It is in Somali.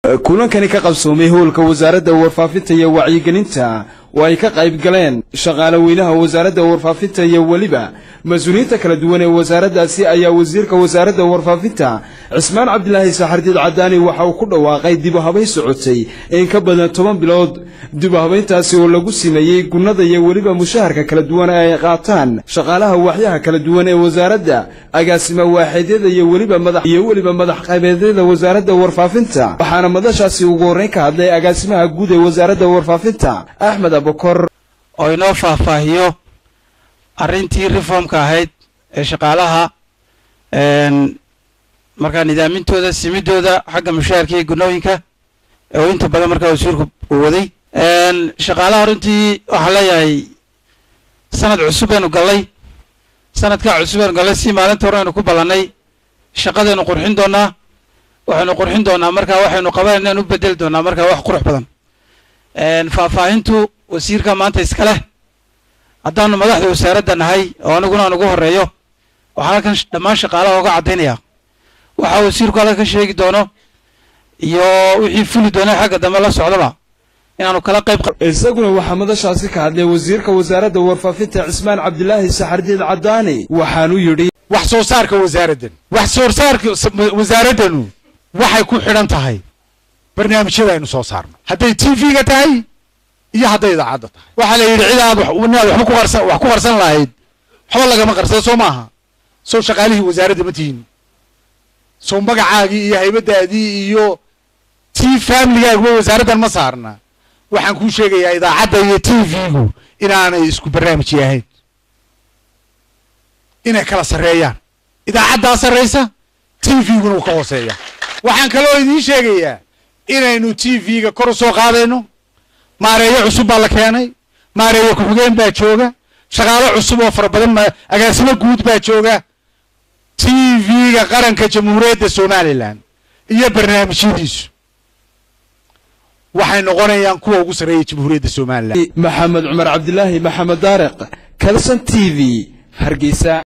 kulankani ka qabsoomay howlka wasaaradda warfaafinta iyo wacyigelinta oo ay ka qayb galeen shaqaale weynaha wasaaradda warfaafinta iyo weliba mas-uuliyiinta kala duwan ee wasaaraddaasi ayaa wasiirka wasaaradda warfaafinta cismaan cabdilaahi saxardiid cadaani waxa uu ku dhawaaqay dibuhabayn socotay in ka badan toban bilood dibuhabayntaasi oo lagu simeeyey gunnada iyo weliba mushaharka kala duwan ee ay qaataan shaqaalaha waaxyaha kala duwan ee wasaaradda agaasima waaxidyada iyo weliba madax iyo weliba madax qaybeedyada wasaaradda warfaafinta waxaana madashaasi ugu horreyn ka hadlay agaasimaha guud ee wasaaradda warfaafinta axmed abukor oo inoo faahfaahiyo arrintii reformka ahayd ee shaqaalaha markaa nidaamintooda simidooda xagga mushaharka iyo gunooyinka oo inta badan markaa wasiirku uu waday shaqaalaha runtii waxaan leeyahay sanad cusub aynu gallay sanadkaa cusub aynu gallay si maalinta hore aynu ku ballannay shaqadaynu qurxin doonaa waxaynu qurxin doonaa markaa waxaynu qabanayna u bedeli doonaa markaa wax qurux badan faahfaahintu wasiirka maanta iska leh haddaanu madaxda wasaaradda nahay oo aniguna aan ugu horreeyo waxaan halkan dhammaan shaqaalaha oga caddaynaya waxa wasiirku halkan ka sheegi doono iyo wixii fuli doona xagga dambe la socdaba inaanu kala qayb isaguna waxaa madashaasi ka hadlay wasiirka wasaaradda warfaafinta cismaan cabdilaahi saxardiid cadaani waxaanu yidhi wax soo saarka wasaaraddan wax soo saarka wasaaraddanu waxay ku xidhan tahay barnaamijyada aynu soo saarno hadday t v-ga tahay iyo hadday idaacadda tahay waxaa la yidhi cid aad inaad waxba ku qarsan wax ku qarsan lahayd waxba lagama qarsada soo maaha sow shaqaalihii wasaaradda ma tihin sow magacaagii iyo haybadaadii iyo tii familigaaguba wasaaraddan ma saarna waxaan kuu sheegayaa idaacadda iyo t v-gu inaanay isku barnaamij ahayn inay kala sarreeyaan idaacaddaa sarraysa t v-guna uu ka hooseeya waxaan kaloo idiin sheegayaa inaynu t v-ga kor u soo qaadayno maareeyo cusub baa la keenay maareeyo ku-xigeen baa jooga shaqaalo cusub oo fara badan agaasimo guud baa jooga t v-ga qaranka jamhuuriyadda somalilan iyo barnaamijyadiisu waxay noqonayaan kuwa ugu sarreeya jamhuuriyadda somalilan maxamed cumar cabdilaahi maxamed daariq kalson t v hargeysa